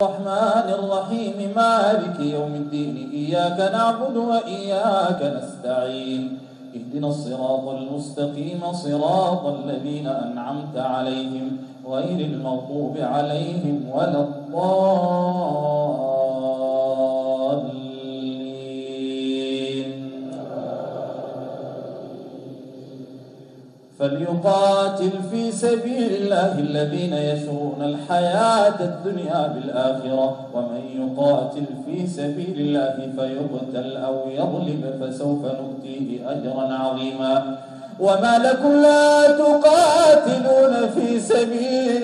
الرحمن الرحيم مالك يوم الدين إياك نعبد وإياك نستعين اهدنا الصراط المستقيم صراط الذين أنعمت عليهم غير المغضوب عليهم ولا الضالين فليقاتل في سبيل الله الذين يشرون الحياة الدنيا بالآخرة ومن يقاتل في سبيل الله فيقتل أو يظلم فسوف نؤتيه أجرا عظيما وما لكم لا تقاتلون في سبيل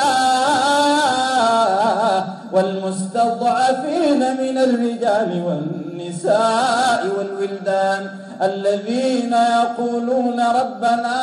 الله والمستضعفين من الرجال والنساء والولدان الذين يقولون ربنا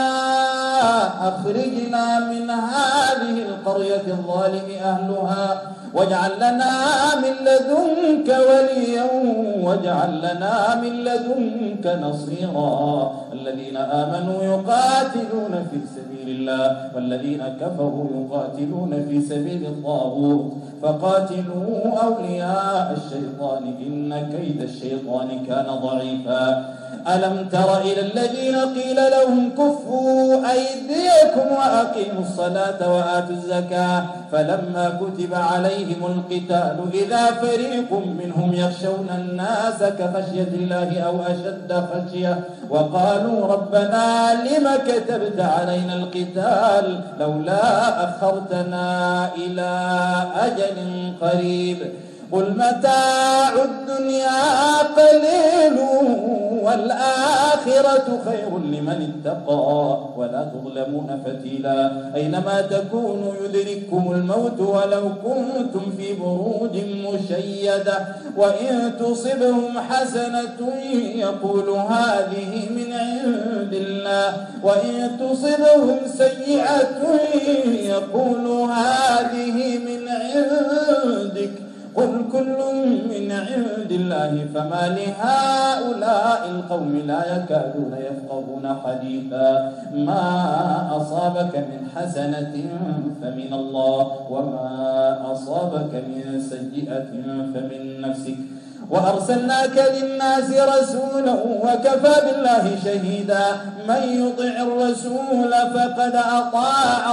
أخرجنا من هذه القرية الظالم أهلها واجعل لنا من لدنك وليا واجعل لنا من لدنك نصيرا الذين آمنوا يقاتلون في سبيل الله والذين كفروا يقاتلون في سبيل الطاغوت فقاتلوا أولياء الشيطان إن كيد الشيطان كان ضعيفا ألم تر إلى الذين قيل لهم كفوا أيديكم وأقيموا الصلاة وآتوا الزكاة فلما كتب عليهم القتال إذا فريق منهم يخشون الناس كخشية الله أو أشد خشية وقالوا ربنا لم كتبت علينا القتال لولا أخرتنا إلى أجل قريب قل متاع الدنيا قليل والآخرة خير لمن اتقى ولا تظلمون فتيلا أينما تكونوا يدرككم الموت ولو كنتم في بروج مشيدة وإن تصبهم حسنة يقول هذه من عند الله وإن تصبهم سيئة يقول هذه من عندك قل كل من عند الله فما لهؤلاء القوم لا يكادون يفقهون حديثا ما أصابك من حسنة فمن الله وما أصابك من سيئة فمن نفسك وأرسلناك للناس رسولا وكفى بالله شهيدا من يطع الرسول فقد أطاع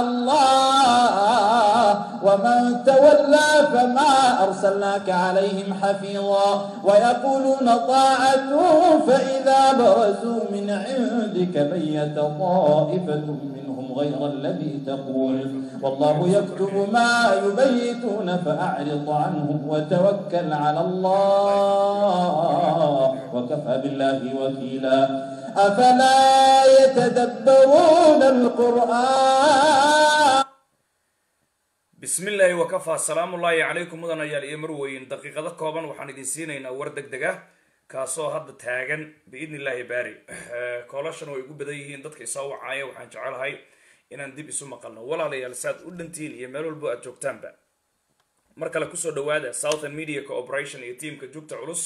الله ومن تولى فما أرسلناك عليهم حفيظا ويقولون طاعة فإذا برزوا من عندك بيت طائفة منهم غير الذي تقول والله يكتب ما يبيتون فأعرض عنهم وتوكل على الله وكفى بالله وكيلا أفلا يتدبرون القرآن bismi illaahi wakafaa salaamu ullaahi calaykum mudanayaal iyo marweyn daqiiqado kooban waxaan idin siinaynaa war deg deg ah kaasoo hadda taagan biidni illaahi baari koolashana way ugu badan yihiin dadka isoo wacaaya waxaan jecelahay inaan dib isu maqalno walaalayaal saad u dhantiin iyo meel walbo aad joogtaanba mar kale kusoo dhawaada southern media cooperation iyo tiamka jugta culus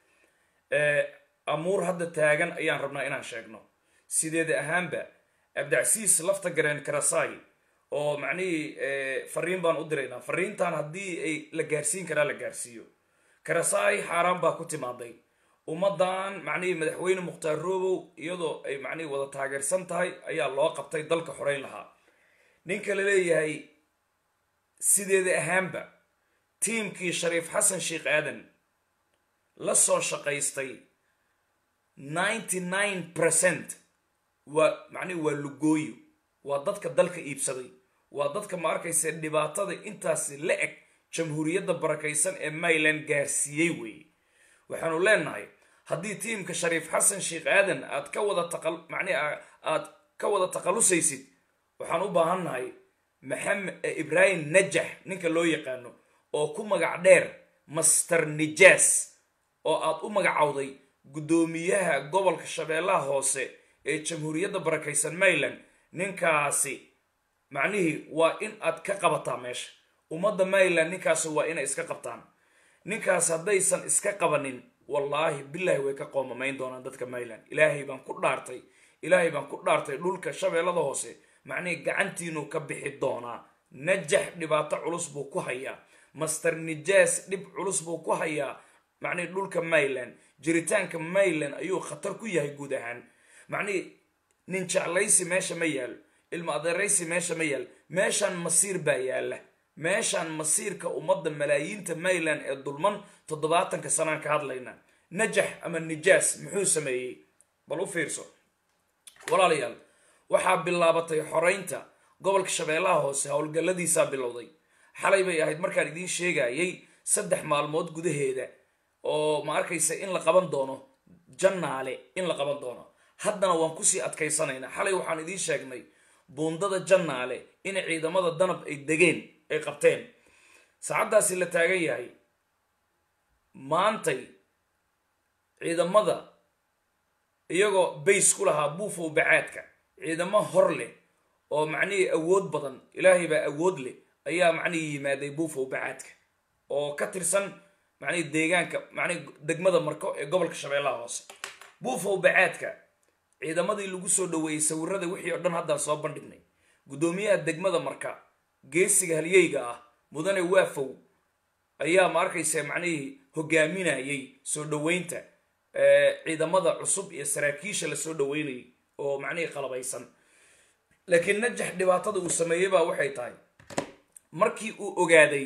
amuur hadda taagan ayaan rabnaa inaan sheegno sideeda ahaanba abdacsiis lafta gareen karasai oo macnihii fariin baan u diraynaa fariintan haddii ay la gaarsiin karaa la gaarsiiyo karasai xaaraan baa ku timaaday ummadan macnihii madaxweyne mukhtaar robow iyadoo ay macnihii wada taageersan tahay ayaa loo qabtay dalka xoreyn lahaa ninka la leeyahay sideeda ahaanba tiimkii shariif xasan sheekh aadan la soo shaqaystay ninety nine percent waa macnihi waa lugooyo waa dadka dalka iibsaday waa dadka ma arkaysa dhibaatada intaasi la eg jamhuuriyadda barakaysan ee mayland gaarsiiyey weeye waxaanu leenahay haddii tiimka shariif xasan sheekh aadan aad ka wada taqa macnihi aad ka wada takhalusaysid waxaan u baahannahay maxamed ibraahim najax ninka loo yaqaano oo ku magac dheer master nijaas oo aad u magacowday guddoomiyaha gobolka shabeellaha hoose ee jamhuuriyadda barakaysan mayland ninkaasi macnihii waa in aad ka qabataa meesha ummadda mayland ninkaasi waa inay iska qabtaan ninkaas haddaysan iska qabanin wallaahi bilaahi way ka qoomamayn doonaan dadka mayland ilaahay baan ku dhaartay ilaahay baan ku dhaartay dhulka shabeellada hoose macnihii gacantiinuu ka bixi doonaa najax dhibaato culus buu ku hayaa master nijaas dhib culus buu ku hayaa macnihi dhulka mayland jiritaanka mayland ayuu khatar ku yahay guud ahaan macnihi nin jeclaysi meesha ma yaalo ilmo adeeraysi meesha ma yaalo meeshaan masiir baa yaala meeshaan masiirka ummadda malaayiinta mayland ee dulman toddobaatanka sanaan ka hadlayna najax ama nijaas muxuu sameeyey bal u fiirso walaalayaal waxaa bilaabatay xoraynta gobolka shabeellaha hoose howlgalladiisaa bilowday xalay bay ahayd markaan idiin sheegayay saddex maalmood gudaheeda oo ma arkaysa in la qaban doono jannaale in la qaban doono haddana waan kusii adkaysanaynaa xalay waxaan idiin sheegnay buundada jannaale in ciidamada danab ay degeen ay qabteen saacaddaasi la taagan yahay maantay ciidamada iyagoo bays ku lahaa buufow bacaadka ciidamo hor leh oo macnihii awood badan ilaahay baa awood leh ayaa macnihii yimaaday buufow bacaadka oo ka tirsan macnihii deegaanka macnihi degmada marko ee gobolka shabeellaha hoose buufow bacaadka ciidamadii lagu soo dhaweeyey sawirada wixii oo dhan haddaan soo bandhignay guddoomiyaha degmada marka geesiga halyeyga ah mudane waafow ayaa ma arkaysa macnihii hogaaminayay soo dhaweynta ciidamada cusub iyo saraakiisha la soo dhaweynayay oo macnihii qalabaysan laakiin najax dhibaatada uu sameeyey baa waxay tahay markii uu ogaaday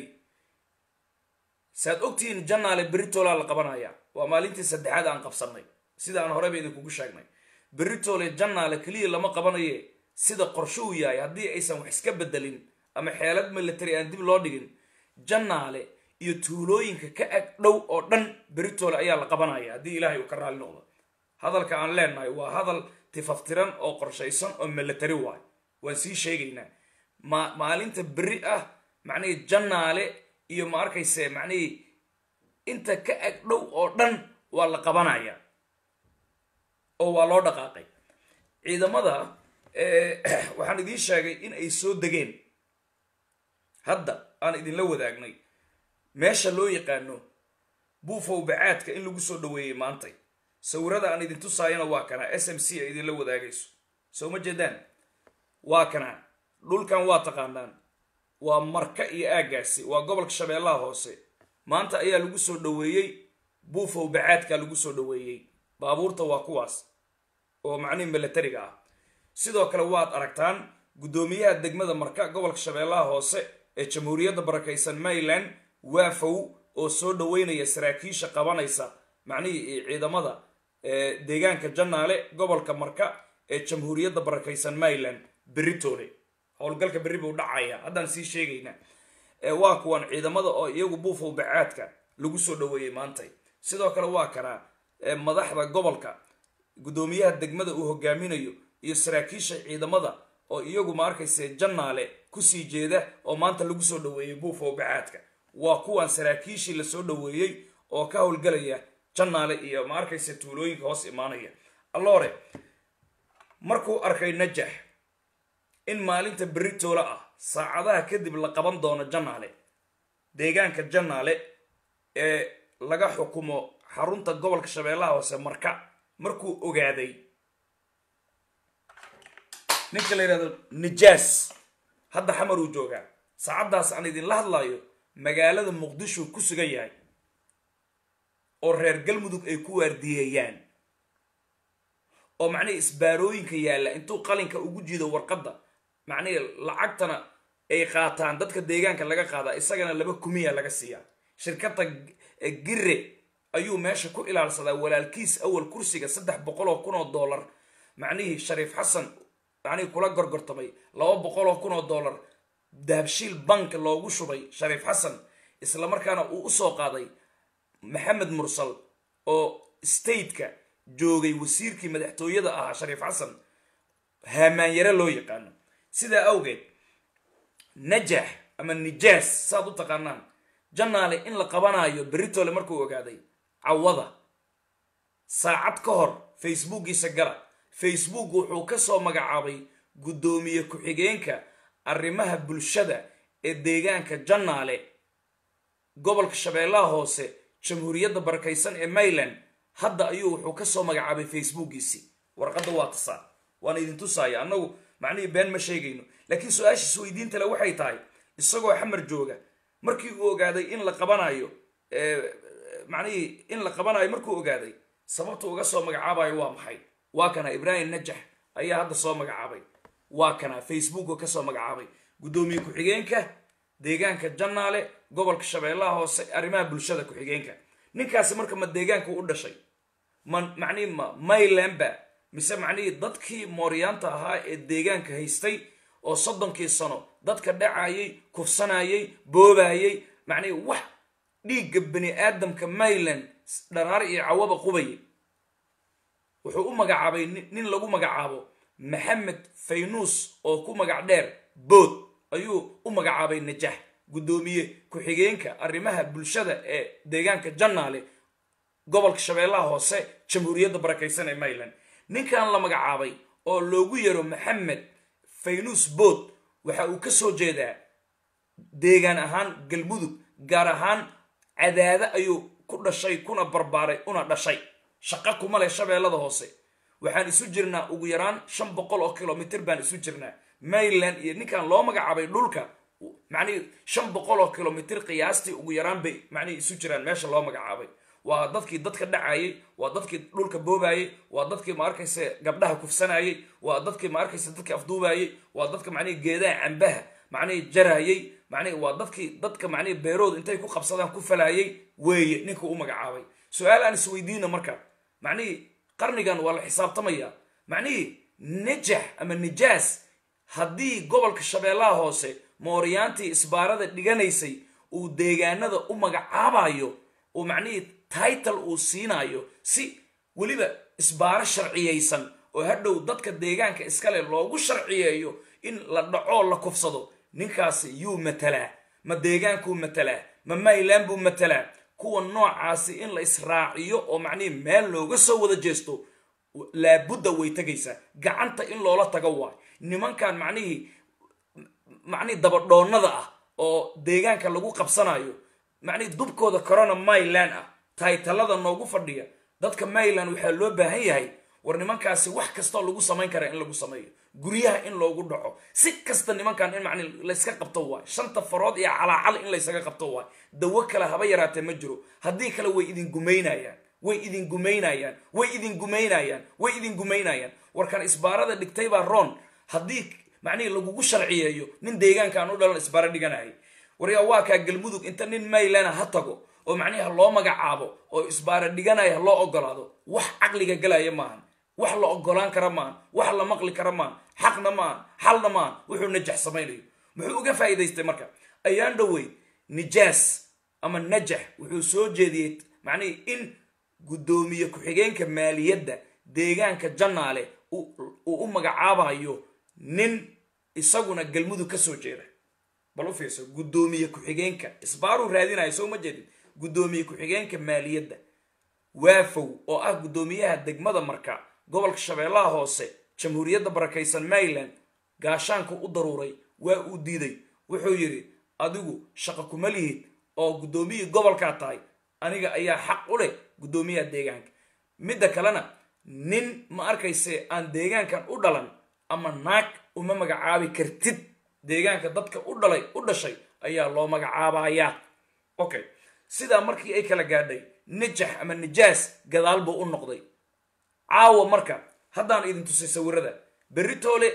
saad ogtihiin jannaale beritola la qabanaya waa maalintii saddexaad aan qabsanay sida aan horeyba idinkugu sheegnay beritole jannaale keliya lama qabanaye sida qorsho uu yahay haddii aysan wax iska bedelin ama xeelad military aan dib loo dhigin jannaale iyo tuulooyinka ka ag dhow oo dhan beritole ayaa la qabanaya haddii ilaahay uu ka raali noqdo hadalka aan leenahay waa hadal tifaftiran oo qorshaysan oo military waay waan sii sheegaynaa ma maalinta beri ah macnihii jannaale iyo ma arkayse macnihii inta ka ag dhow oo dhan waa la qabanaya oo waa loo dhaqaaqay ciidamada waxaan idiin sheegay in ay soo degeen hadda aan idinla wadaagnay meesha loo yaqaano buufow bacaadka in lagu soo dhaweeyey maantay sawirada aan idin tusaayana waa kanaa s m c ay idinla wadaagayso soo ma jeedaan waa kanaa dhulkan waa taqaanaan waa marka iyo aaggaasi waa gobolka shabeellaha hoose maanta ayaa lagu soo dhaweeyey buufow bacaadka lagu soo dhaweeyey baabuurta waa kuwaas oo macnihi milatariga ah sidoo kale waad aragtaan guddoomiyaha degmada marka gobolka shabeellaha hoose ee jamhuuriyadda barakaysan maryland waafow oo soo dhaweynaya saraakiisha qabanaysa macnihii ciidamada deegaanka jannaale gobolka marka ee jamhuuriyadda barakaysan maryland beritoole howlgalka berri buu dhacaya haddaan sii sheegaynaa waa kuwan ciidamada oo iyagu buufow bacaadka lagu soo dhaweeyey maantay sidoo kale waa kanaa madaxda gobolka guddoomiyaha degmada uu hogaaminayo iyo saraakiisha ciidamada oo iyagu ma arkayse jannaale kusii jeeda oo maanta lagu soo dhaweeyey buufow bacaadka waa kuwan saraakiishii lasoo dhaweeyey oo ka howlgalaya jannaale iyo ma arkayse tuulooyinka hoos imaanaya alloore markuu arkay najax in maalinta berritoola ah saacadaha kadib la qaban doono jannaale deegaanka jannaale ee laga xukumo xarunta gobolka shabeellaha hoose marka markuu ogaaday ninka la yidhahdo nijaas hadda xamar uu joogaa saacaddaas aan idinla hadlayo magaalada muqdisho ku sugan yahay oo reer galmudug ay ku waardiyeeyaan oo macnihii isbaarooyinka yaalla intuu qalinka ugu jiido warqadda macnihii lacagtana ay qaataan dadka deegaanka laga qaadaa isagana laba kumiya laga siiyaa shirkadda gire ayuu meesha ku ilaalsadaa walaalkiis awal kursiga saddex boqol oo kun oo dollar macnihii shariif xasan macnihii kula gorgortamay laba boqol oo kun oo dollar dahabshiil bank loogu shubay shariif xasan isla markaana uu usoo qaaday maxamed mursal oo stateka joogay wasiirkii madaxtooyada ahaa shariif xasan haamaanyare loo yaqaano sidaa awgeed najax ama nijaas saad u taqaanaan jannaale in la qabanayo berritole markuu ogaaday cawada saacad ka hor facebookiisa gala facebook wuxuu ka soo magacaabay guddoomiye ku-xigeenka arrimaha bulshada ee deegaanka jannaale gobolka shabeellaha hoose jamhuuriyadda barakaysan ee mayland hadda ayuu wuxuu ka soo magacaabay facebookiisii warqadda waa tasaa waan idin tusaaya annagu macnihii been ma sheegayno laakiin su-aashiis weydiinta le waxay tahay isagoo xamar jooga markii uu ogaaday in la qabanayo macnihii in la qabanayo markuu ogaaday sababtu uga soo magacaabayo waa maxay waa kana ibraahim najax ayaa hadda soo magacaabay waa kana facebooka kasoo magacaabay guddoomiye ku-xigeenka deegaanka jannaale gobolka shabeellaha hoose arrimaha bulshada ku-xigeenka ninkaasi marka ma deegaanka u dhashay ma macnihi ma maylanba mise macnihii dadkii mooryaanta ahaa ee deegaanka haystay oo soddonkii sano dadka dhacayay kufsanayay boobayay macnihi wax dhiigga bani aadamka mayland dharaar iyo cawaba qubaya wuxuu u magacaabay nin lagu magacaabo maxamed faynuus oo ku magac dheer bood ayuu u magacaabay najax guddoomiye ku-xigeenka arrimaha bulshada ee deegaanka jannaale gobolka shabeellaha hoose jamhuuriyadda barakaysan ee mayland ninkan la magacaabay oo loogu yaro maxamed faynuus bood waxa uu ka soo jeedaa deegaan ahaan galmudug gaar ahaan cadaada ayuu ku dhashay kuna barbaaray una dhashay shaqo kuma leh shabeellada hoose waxaan isu jirnaa ugu yaraan shan boqol oo kilomitr baan isu jirnaa mayland iyo ninkan loo magacaabay dhulka macnihii shan boqol oo kilomitr qiyaastii ugu yaraan bay macnihii isu jiraan meesha loo magacaabay waa dadkii dadka dhacayay waa dadkii dhulka boobayay waa dadkii ma arkaysa gabdhaha kufsanayay waa dadkii ma arkaysa dadkii afduubayay waa dadka macnihii geedaha cambaha macnihii jarayay macnihi waa dadkii dadka macnihii beerooda intay ku qabsadaan ku falaayay weeye ninka u magacaabay su-aal aan isweydiina marka macnihii qarnigan waa la xisaabtamaya macnihii najax ama nijaas haddii gobolka shabeellaha hoose mooryaantii isbaarada dhiganaysay uu deegaanada u magacaabayo uu macnihii title uu siinayo si weliba isbaaro sharciyaysan oo hadhow dadka deegaanka iskale loogu sharciyeeyo in la dhacoo la kufsado ninkaasi yuu matalaa ma deegaankuu matalaa ma mayland buu matalaa kuwa noocaasi in la israaciyo oo macnihii meel looga soo wada jeesto laabudda way tegaysaa gacanta in loola tago waay nimankan macnihii macnihii dabadhoonnada ah oo deegaanka lagu qabsanayo macnihii dubkooda corona mayland ah taytalada noogu fadhiya dadka mayland waxaa loo baahan yahay war nimankaasi wax kastoo lagu samayn karaa in lagu sameeyo guryaha in loogu dhaco si kasta nimankan in macni layska qabto waay shanta farood iyo calaacal in laysaga qabto waay dawo kale haba yaraatee ma jiro haddii kale way idin gumaynayaan way idin gumaynayaan way idin gumaynayaan way idin gumaynayaan warkan isbaarada dhigtay baa roon haddii macnihii lagugu sharciyeeyo nin deegaankaan u dhalan isbaaro dhiganayay waryaa waa kaa galmudug inta nin maylana ha tago oo macnihi ha loo magacaabo oo isbaaro dhiganaya ha loo ogolaado wax caqliga galaya maahan wax la ogolaan kara maahan wax la maqli kara maahan xaqna maahan xalna maahan wuxuu najax samaynayo muxuu uga faa'iidaystay marka ayaan dhowey nijaas ama najax wuxuu soo jeediyey macnihii in guddoomiye ku-xigeenka maaliyadda deegaanka jannaale uu u magacaabayo nin isaguna galmudug ka soo jeeda bal u fiirso guddoomiye ku-xigeenka isbaaruu raadinayo soo ma jeedin guddoomiye ku-xigeenka maaliyadda waafow oo ah guddoomiyaha degmada marka gobolka shabeellaha hoose jamhuuriyadda barakaysan mayland gaashaanku u daruuray waa uu diiday wuxuu yidhi adigu shaqo kuma lihid oo guddoomiyii gobolkaa tahay aniga ayaa xaq u leh guddoomiyaha deegaanka midda kalena nin ma arkayse aan deegaankan u dhalan ama naag uma magacaabi kartid deegaanka dadka u dhalay u dhashay ayaa loo magacaabayaa okay sidaa markii ay kala gaadhay najax ama nijaas gadaal buu u noqday caawa marka haddaan idin tusay sawirada beritoole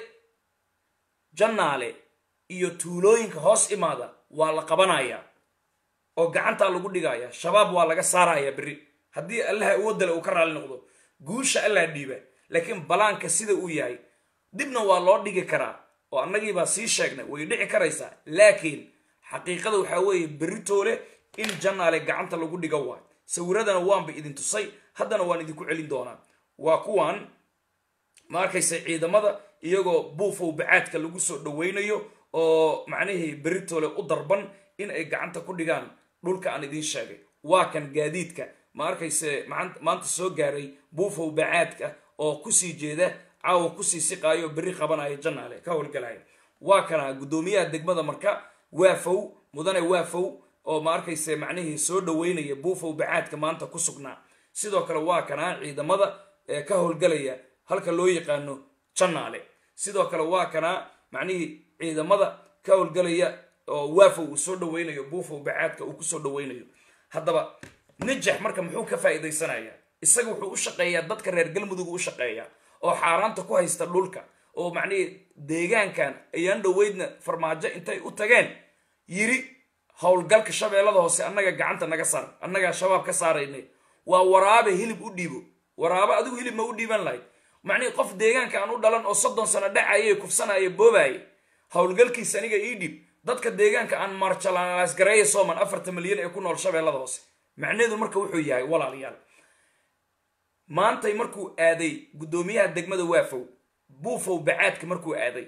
jannaale iyo tuulooyinka hoos imaada waa la qabanayaa oo gacantaa lagu dhigayaa shabaab waa laga saarayaa berri haddii allaha awoodale uu ka raali noqdo guusha allaa dhiiba laakiin balaanka sida uu yahay dibna waa loo dhigi karaa oo annagiibaa sii sheegnay way dhici karaysaa laakiin xaqiiqada waxaa weeye beritoole in jannaale gacanta lagu dhiga waay sawiradana waanba idin tusay haddana waan idinku celin doonaa waa kuwan ma arkaysa ciidamada iyagoo buufow bacaadka lagu soo dhawaynayo oo macnihii beritoole u darban in ay gacanta ku dhigaan dhulka aan idiin sheegay waa kan gaadiidka ma arkayse maanta soo gaaray buufow bacaadka oo kusii jeeda caawa kusii siqaayo berri qabanaya jannaale ka howlgalaya waa kana guddoomiyaha degmada marka waafow mudane waafow oo ma arkayse macnihii soo dhaweynaya buufow bacaadka maanta ku sugnaa sidoo kale waa kana ciidamada ee ka howlgalaya halka loo yaqaano jannaale sidoo kale waa kana macnihii ciidamada ka howlgalaya oo waafow uu soo dhaweynayo buufow bacaadka uu kusoo dhaweynayo haddaba najax marka muxuu ka faa'iidaysanayaa isaga wuxuu u shaqeeyaa dadka reer galmudug u shaqeeyaa oo xaaraanta ku haysta dhulka oo macnihii deegaankan ayaan dhoweydna farmaajo intay u tageen yiri howlgalka shabeellada hoose annaga gacanta naga saar annagaa shabaab ka saaraynay waa waraabe hilib u dhiibo waraabe adigu hilib ma u dhiiban lahayd macnihii qof deegaanka aan u dhalan oo soddon sano dhacaye kufsanaya boobaye howlgalkiisa aniga ii dhiib dadka deegaanka aan marjalaasgareeya sooman afartan milyan ee ku nool shabeellada hoose macnaheedu marka wuxuu yahay walaalayaal maantay markuu aaday guddoomiyaha degmada waafow buufow bacaadka markuu aaday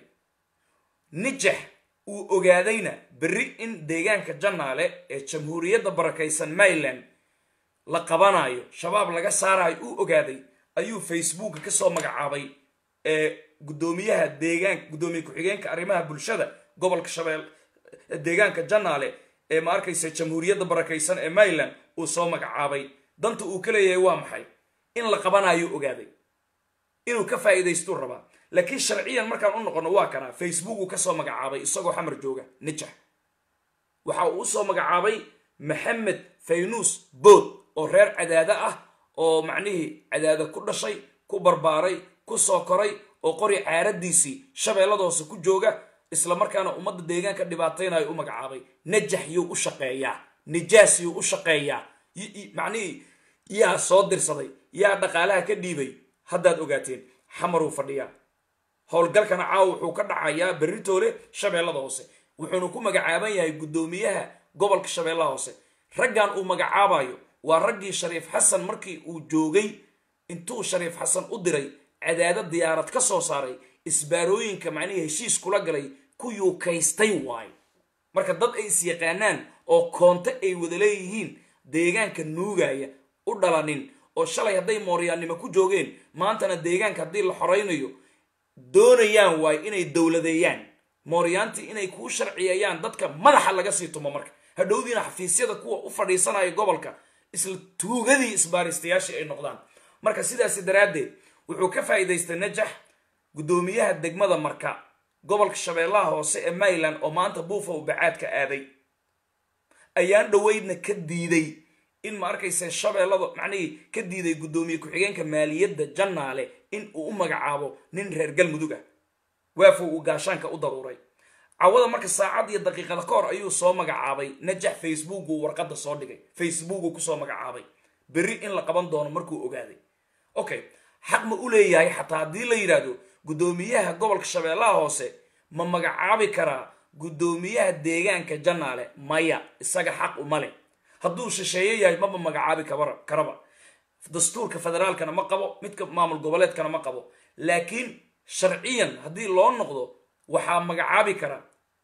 nijax uu ogaadayna berri in deegaanka jannaale ee jamhuuriyadda barakaysan maryland la qabanayo shabaab laga saarayo uu ogaaday ayuu facebooka kasoo magacaabay ee guddoomiyaha deegaanka guddoomiye ku-xigeenka arrimaha bulshada gobolka shabeel deegaanka jannaale ee ma arkaysa jamhuuriyadda barakaysan ee maryland uu soo magacaabay danta uu ka leeyahay waa maxay in la qabanayo ogaaday inuu ka faa'iidaystuu rabaa laakiin sharciyan markaan u noqono waa kanaa facebook uu kasoo magacaabay isagoo xamar jooga nijax waxa uu usoo magacaabay maxamed faynuus bood oo reer cadaado ah oo macnihii cadaado ku dhashay ku barbaaray ku soo koray oo qori caaradiisii shabeellada hoose ku jooga isla markaana ummadda deegaanka dhibaataynayo u magacaabay najax yuu u shaqeeyaa nijaas yuu u shaqeeyaa macnihii yaa soo dirsaday yaa dhaqaalaha ka dhiibay haddaad ogaateen xamaruu fadhiyaa howlgalkana caawa wuxuu ka dhacayaa berritoole shabeellada hoose wuxuuna ku magacaaban yahay guddoomiyaha gobolka shabeellaha hoose raggan uu magacaabayo waa raggii shariif xasan markii uu joogay intuu shariif xasan u diray cadaado diyaarad ka soo saaray isbaarooyinka macnihii heshiis kula galay ku yuukaystay waayo marka dad ay is yaqaanaan oo koonto ay wada leeyihiin deegaanka nuugaya u dhalanin oo shalay hadday mooryaannimo ku joogeen maantana deegaanka haddii la xoraynayo doonayaan waayo inay dowladeeyaan mooryaantii inay kuu sharciyeeyaan dadka madaxa laga sii tumo marka hadhowdiina xafiisyada kuwa u fadhiisanaya gobolka isla tuugadii isbaaristayaashii ay noqdaan marka sidaasi daraaddeed wuxuu ka faa'iidaystay najax guddoomiyaha degmada marka gobolka shabeellaha hoose ee maryland oo maanta buufa u bacaadka aaday ayaan dhoweydna ka diiday in ma arkaysa shabeellada macnihii ka diiday guddoomiye ku-xigeenka maaliyadda jannaale in uu u magacaabo nin reer galmudug ah waafow uu gaashaanka u daruuray cawada marka saacad iyo daqiiqada ka hor ayuu soo magacaabay najax facebook uu warqadda soo dhigay facebook uu kusoo magacaabay berri in la qaban doono markuu ogaaday okay xaq ma u leeyahay xataa haddii la yidhaahdo guddoomiyaha gobolka shabeellaha hoose ma magacaabi karaa guddoomiyaha deegaanka jannaale maya isaga xaq uma leh hadduu shisheeye yahay maba magacaabi karaba dastuurka federaalkana ma qabo midka maamul goboleedkana ma qabo laakiin sharciyan haddii loo noqdo waxaa magacaabi kara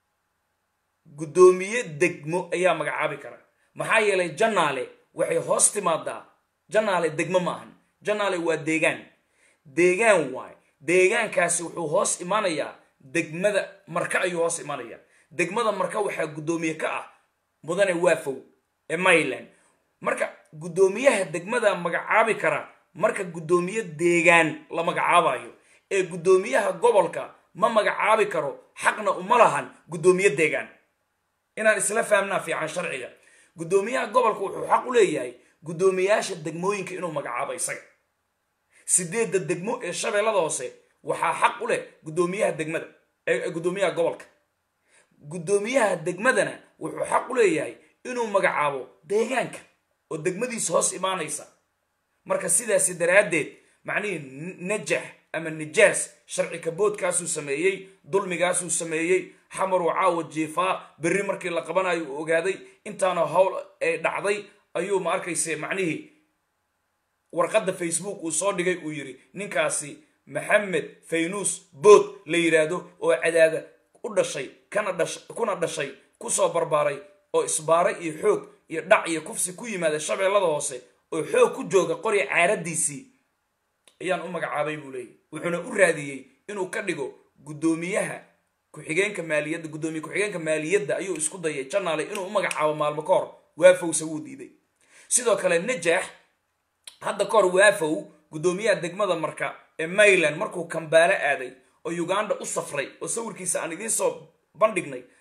guddoomiye degmo ayaa magacaabi kara maxaa yeelay jannaale waxay hoos timaadaa jannaale degmo ma ahan jannaale waa deegaan deegaan waay deegaankaasi wuxuu hoos imaanayaa degmada marka ayuu hoos imaanayaa degmada marka waxaa guddoomiye ka ah mudane waafow ee maryland marka guddoomiyaha degmada magacaabi kara marka guddoomiye deegaan la magacaabayo ee guddoomiyaha gobolka ma magacaabi karo xaqna uma lahan guddoomiye deegaan inaan isla fahamnaa fiican sharciga guddoomiyaha gobolka wuxuu xaq u leeyahay guddoomiyaasha degmooyinka inuu magacaabo isaga sideedda degmo ee shabeellada hoose waxaa xaq u leh guddoomiyaha degmada ee guddoomiyaha gobolka guddoomiyaha degmadana wuxuu xaq u leeyahay inuu magacaabo deegaanka oo degmadiisa hoos imaanaysa marka sidaasi daraaddeed macnihii najax ama nijaas sharci kaboodkaasuu sameeyey dulmigaasuu sameeyey xamaruu caawa jiifaa berri markii la qabanayo uu ogaaday intaana howl ay dhacday ayuu ma arkayse macnihii warqadda facebook uu soo dhigay uu yidhi ninkaasi maxamed faynuus bood la yidhaahdo oo cadaada u dhashay kana dhash kuna dhashay kusoo barbaaray oo isbaaray iyo xoog iyo dhac iyo kufsi ku yimaada shabeellada hoose oo xoog ku jooga qori caaradiisii ayaan u magacaabay buu leeyay wuxuuna u raadiyey inuu ka dhigo guddoomiyaha ku-xigeenka maaliyadda guddoomiye ku-xigeenka maaliyadda ayuu isku dayay janaale inuu u magacaabo maalmo ka hor waafowse wuu diiday sidoo kale najax hadda ka hor waafow guddoomiyaha degmada marka ee maryland markuu kambaalo aaday oo uganda u safray oo sawirkiisa aan idiin soo bandhignay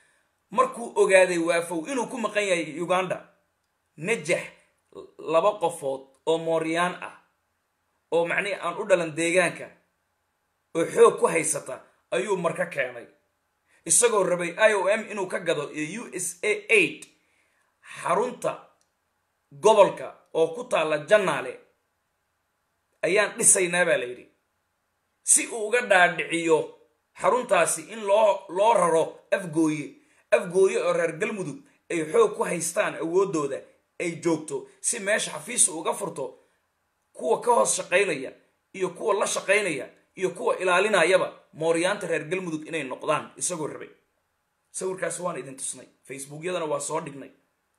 markuu ogaaday waafow inuu ku maqan yahay uganda najax laba qofood oo mooryaan ah oo macnihi aan u dhalan deegaanka oo xoog ku haysata ayuu marka keenay isagoo rabay i o m inuu ka gado iyo u s a aid xarunta gobolka oo ku taalla jannaale ayaan dhisaynaa baa la yidhi si uu uga dhaadhiciyo xaruntaasi in loo loo raro afgooye afgooye oo reer galmudug ay xoog ku haystaan awooddooda ay joogto si meesha xafiisa uga furto kuwa ka hoos shaqaynaya iyo kuwa la shaqaynaya iyo kuwa ilaalinayaba mooryaanta reer galmudug inay noqdaan isagoo rabay sawirkaas waan idin tusnay facebookyadana waa soo dhignay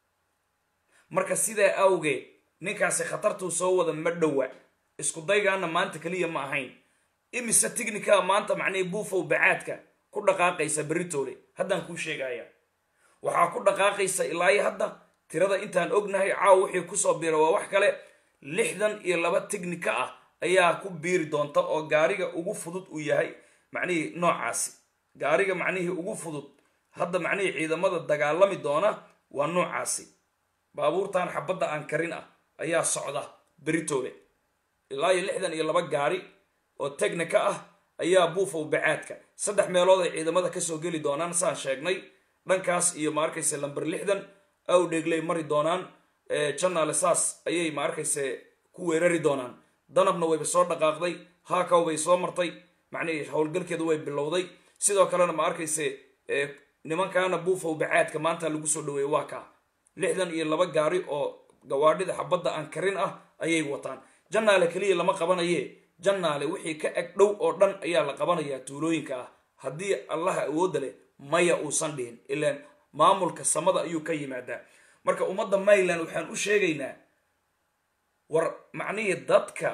marka sidaa awgeed ninkaasi khatartuu soo wada ma dhowa isku daygaana maanta keliya ma ahayn imise tignika maanta macnihii buufow bacaadka ku dhaqaaqaysa beritoole haddaan kuu sheegaya waxaa ku dhaqaaqaysa ilaayo hadda tirada intaan ognahay caaw wixii kusoo biira waa wax kale lixdan iyo laba tignika ah ayaa ku biiri doonta oo gaariga ugu fudud uu yahay macnihii noocaasi gaariga macnihii ugu fudud hadda macnihii ciidamada dagaalami doona waa noocaasi baabuurtan xabadda aan karin ah ayaa socda beritoole ilaa iyo lixdan iyo laba gaari oo tegnika ah ayaa buufow bacaadka saddex meelood ay ciidamada kasoo geli doonaan saan sheegnay dhankaas iyo ma arkayse lamber lixdan awdheeglay mari doonaan janaale saas ayay ma arkayse ku weerari doonaan danabna wayba soo dhaqaaqday haakaw bay soo martay macnihii howlgalkeedu way bilowday sidoo kalena ma arkayse nimankaana buufow bacaadka maanta lagu soo dhaweeyey waa kaa lixdan iyo laba gaari oo gawaadhida xabadda aan karin ah ayay wataan jannaale keliya lama qabanaye jannaale wixii ka eg dhow oo dhan ayaa la qabanayaa tuulooyinka ah haddii allaha awoodda leh maya uusan dhihin ilaan maamulka samada ayuu ka yimaadaa marka ummadda mayland waxaan u sheegaynaa war macnihii dadka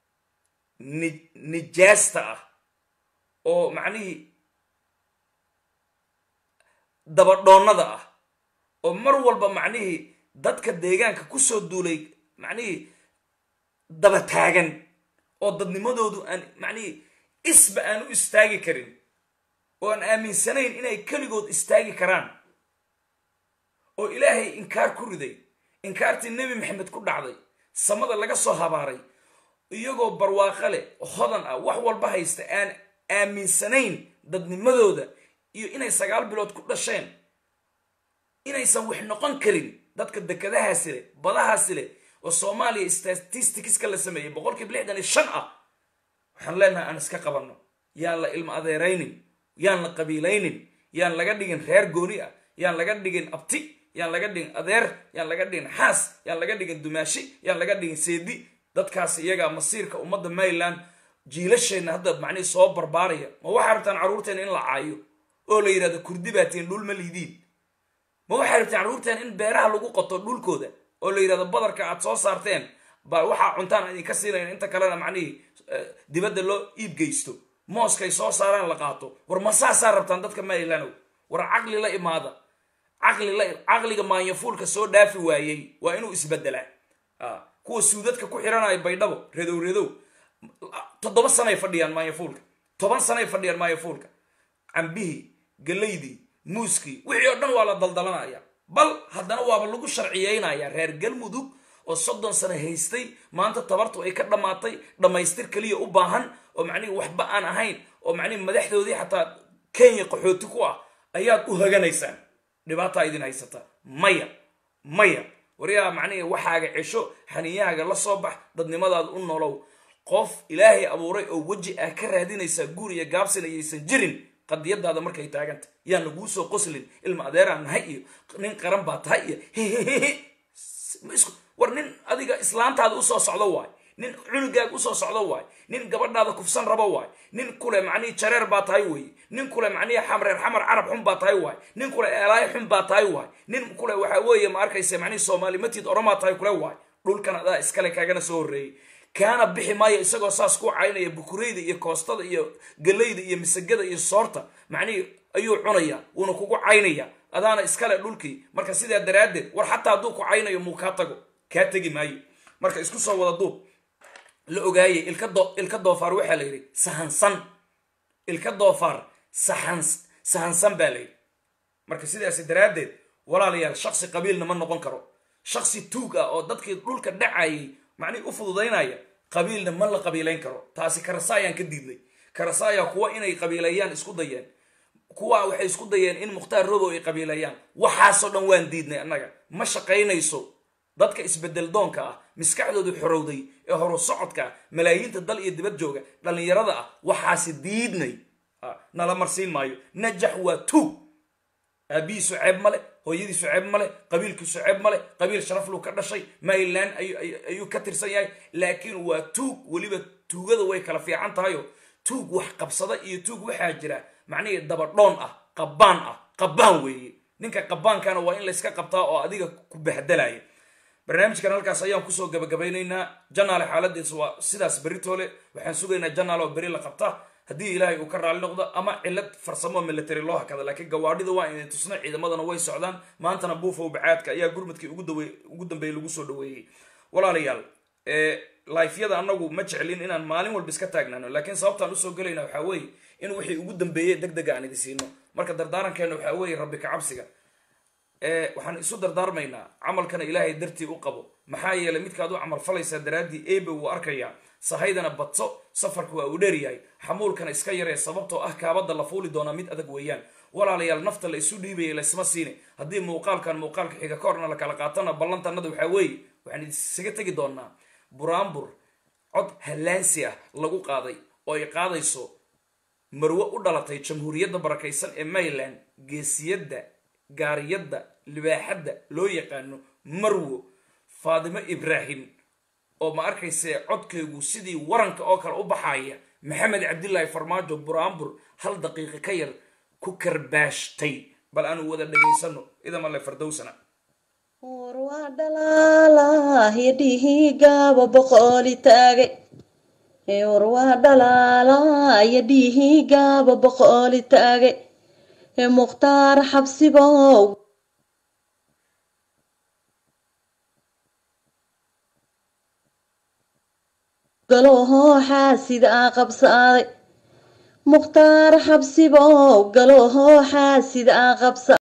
ni nijaasta ah oo macnihii dabadhoonnada ah oo mar walba macnihii dadka deegaanka kusoo duulay macnihii daba taagan oo dadnimadoodu aan macnihii isba aan u istaagi karin oo aan aaminsanayn inay keligood istaagi karaan oo ilaahay inkaar ku riday inkaartii nebi maxamed ku dhacday samada laga soo habaaray iyagoo barwaaqo leh hodan ah wax walba haysta aan aaminsanayn dadnimadooda iyo inay sagaal bilood ku dhasheen inaysan wax noqon karin dadka dekadahaasi leh badahaasi leh oo soomaaliya statisticska la sameeyey boqolkiiba lixdan iyo shan ah waxaan leenahay aan iska qabanno yaan la ilmo adeeraynin yaan la qabiilaynin yaan laga dhigin reer gooni ah yaan laga dhigin abti yaan laga dhigin adeer yaan laga dhigin xaas yaan laga dhigin dumaashi yaan laga dhigin seedi dadkaas iyagaa masiirka ummadda maryland jiilasheenna hadda macnihii soo barbaaraya ma waxaa rabtaan carruurteena in la caayo oo la yidhahdo kurdi baatiin dhul ma liidiin ma waxaa rabtaan carruurteena in beeraha lagu qoto dhulkooda oo la yidhahdo badarka aad soo saarteen ba waxaa cuntaan idinka siinayn inta kalena macnihii dibadda loo iib geysto mooskay soo saaraan la qaato war ma saasaa rabtaan dadka marylandow war caqli la imaada caqli la caqliga maanyafuulka soo dhaafi waayey waa inuu isbedelaa kuwa suudadka ku xiranaya baydhabo redow redow toddoba sanay fadhiyaan maanyafuulka toban sanay fadhiyaan maanyafuulka cambihii galaydii muuskii wixii oo dhan waa la daldalanaya bal haddana waaba lagu sharciyeynaya reer galmudug oo soddon sano haystay maanta tabartu ay ka dhammaatay dhammaystir keliya u baahan oo macnihi waxba aan ahayn oo macnihi madaxdoodii xataa kenya qaxooti ku ah ayaad u haganaysaan dhibaataa idin haysata maya maya waryaa macnihii waxaaga cesho xaniyahaaga la soo bax dadnimadaada u nolow qof ilaahay abuuray oo weji ah ka raadinaysaa guur iyo gaabsin ayaysan jirin qadiyadaada markay taaganta yaan laguu soo qoslin ilma adeeraan nahay iyo nin qaran baa tahay iyo war nin adiga islaantaada usoo socdo waay nin cunugaaga usoo socdo waay nin gabadhaada kufsan rabo waay nin kule macnihii jareer baa tahay weeye nin kule macnihii xamreer xamar carab xun baa tahay waay nin kule eelaay xun baa tahay waay nin kule waxa weeye ma arkaysa macnihii soomaali matid oromaa tahay kule waay dhulkan adaa iskale kaagana soo horreeyey kaana bixi maayo isagoo saas ku caynaya bukureyda iyo koostada iyo galayda iyo misagada iyo soorta macnihii ayuu cunaya wuuna kugu caynaya adaana iskale dhulkii marka sidaa daraaddeed war xataa hadduu ku caynayo muu kaa tago kaa tegi maayo marka isku soo wada duub la ogaayay ilka doofaar waxaa la yidhi sahansan ilka doofaar sahansan baa la yidhi marka sidaasi daraaddeed walaalayaal shaksi qabiilna ma noqon karo shaksi tuug ah oo dadkii dhulka dhacayay macnihi u fududaynaya qabiilna ma la qabiilayn karo taasi karasaayaan ka diidnay karasaaya kuwa inay qabiilayaan isku dayeen kuwa waxay isku dayeen in mukhtaar robow ay qabiilayaan waxaasoo dhan waan diidnay annaga ma shaqaynayso dadka isbedel doonka ah maskaxdoodu xorowday ee horu socodka ah malaayiinta dal iyo dibad jooga dhallinyarada ah waxaasi diidnay nala marsiin maayo najax waa tuug aabihiisu ceeb male hooyadiisu ceeb male qabiilkiisu ceeb male qabiil sharafluu ka dhashay maryland ayuu ka tirsan yahay laakiin waa tuug weliba tuugada way kala fiican tahayo tuug wax qabsada iyo tuug waxaa jira macnihii dabadhoon ah qabbaan ah qabbaan weeye ninka qabbaankana waa in layska qabtaa oo adiga ku bahdalaya barnaamijkan halkaas ayaan kusoo gabagabaynaynaa janaale xaaladiisa waa sidaas beritoole waxaan sugaynaa janaale oo beri la qabta haddii ilaahay uu ka raali noqdo ama cilad farsamo military loo hakada laakiin gawaadhida waa inay tusna ciidamadana way socdaan maantana buufow bacaadka ayaa gurmadkii ugu dambeeyey lagu soo dhaweeyey walaalayaal lifyada anagu ma jeclin inaan maalin walba iska taagnaano laakiin sababtaan usoo gelayna waxaa weeye in wixii ugu dambeeyey deg dega aan idi siino marka dardaarankeena waxaa weeye rabbi ka cabsiga waxaan isu dardaarmaynaa camalkana ilaahay dartii u qabo maxaa yeelay midkaad u camal falaysaa daraaddii ebe wuu arkayaa sahaydana badso safarka waa uu dheeryahay xamuulkana iska yaree sababtoo ah kaabadda la fuuli doonaa mid adag weeyaan walaalayaal nafta la isu dhiibaya laysma siine haddii muuqaalkan muuqaalka xiga ka horna la kala qaatana ballantanada waxaa weeye waxaan isaga tegi doonaa buraanbur cod hallaansi ah lagu qaaday oo ay qaadayso marwe u dhalatay jamhuuriyadda barakaysan ee maryland geesiyadda gaariyadda libaaxadda loo yaqaano marwo faadimo ibraahim oo ma arkayse codkaygu sidii waranka oo kale u baxaya maxamed cabdilaahi farmaajo buraanbur hal daqiiqo ka yar ku karbaashtay bal aanu wada dhegaysano idamale fardowsana war waa dhalaalaa yadhihii gaaba boqooli taagay war waa dhalaalaa yadhihii gaaba boqooli taagay mukhtaar xabsibow galoohoo xaasid aa qabsaaday mukhtaar xabsibow galoohoo xaasid aa qabsa